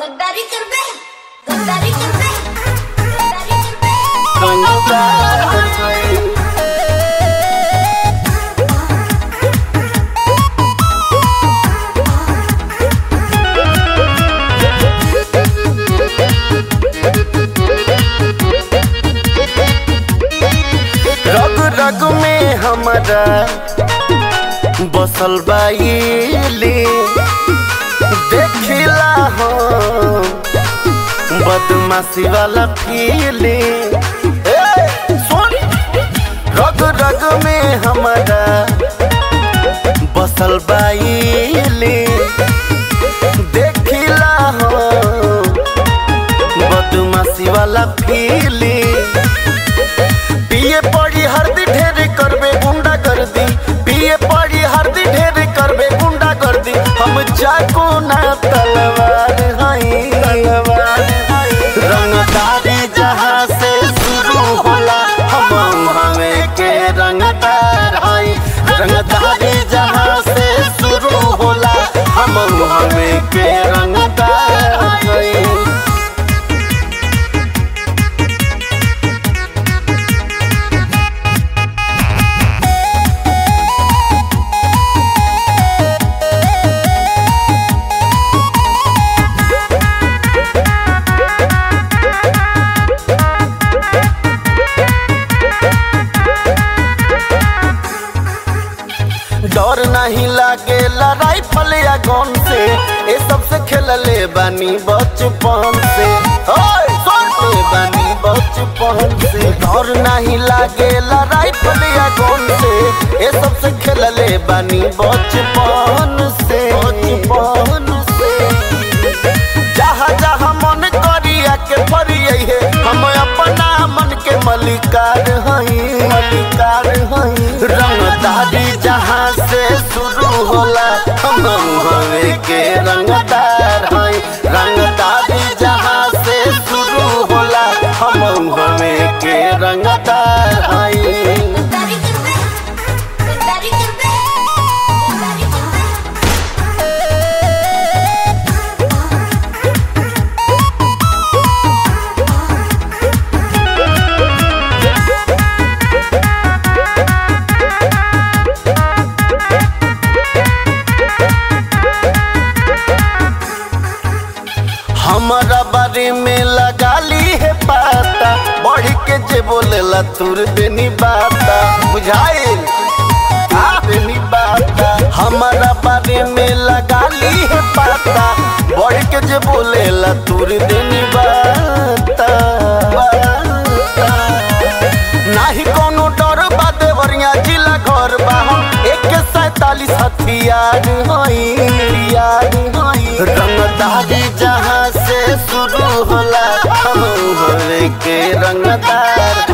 गद्दारी कर बे गद्दारी कर बे गद्दारी कर बे रग रग में हमारा बसल बाइली देखिला हो बदमाशी वाला फीली सुन रग रग में हमारा बसल बाइली देखिला हो बदमाशी वाला फीली पिए पड़ी हरदी ढेर करबे गुंडा कर दी पिए पड़ी हरदी ढेर करबे गुंडा कर दी हम चाकू ना तलवार हई तलवार हई रंगदारी जहाँ से शुरू होला हम हमें के रंगदार हई रंगदारी जहाँ से शुरू होला हम हमें के रंगदार हई डर नहीं लागे राइफल या गन से ये सबसे खेलले बानी बचपन से ओए, सुन ले बानी बचपन से डर नहीं लागे राइफल या गन से ये सबसे खेलले बानी बचपन से बचपन से जहाँ जहाँ मन करिया के फरिए है हम अपना मन के मलिकार हई मलिकार हई रंगदारी जहाँ से शुरू होला हम हवे के रंगदार हई रंगदारी जहाँ से शुरू होला हम हवे के रंगदार हई गद्दारी कर बे गद्दारी कर बे गद्दारी कर बे हमारा बारे में लगा ली है पाता बढ़ के जे बोलेला तुर देनी बाता बुझाइल तुर देनी बाता हमारा बारे में लगा ली है पाता बढ़ के जे बोलेला तुर देनी बाता बाता। नाही कोनो डर बा देवरिया जिला घर बा हम एक सैतालीस हथियार हई हथियार हई रंगदारी जहाँ से शुरू होला हम होवे के रंगदार